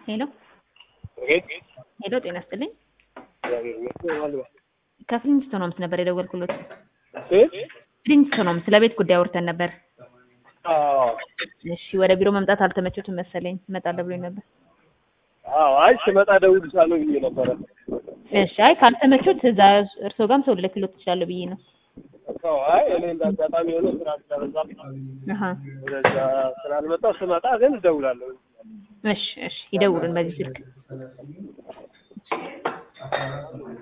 ሄሎ ሄሎ፣ ጤና ይስጥልኝ። ከፍሪንስቶን ሆምስ ነበር የደወልኩሎት። ፍሪንስቶን ሆምስ ስለ ቤት ጉዳይ አውርተን ነበር። እሺ፣ ወደ ቢሮ መምጣት አልተመቸቱም መሰለኝ። እመጣለሁ ብሎኝ ነበር። አዎ፣ አይ ስመጣ እደውልልሻለሁ ብዬ ነበረ። እሺ፣ አይ ካልተመቹት እዛ እርስዎ ጋርም ሰው ልልክሎት ትችላለሁ ብዬ ነው። አዎ፣ አይ እኔ እንደ አጋጣሚ የሆነ ስራ ስለበዛብኝ አሀ፣ ወደዛ ስላልመጣሁ ስመጣ ግን እደውላለሁ። እሺ፣ እሺ፣ ይደውሉን በዚህ ስልክ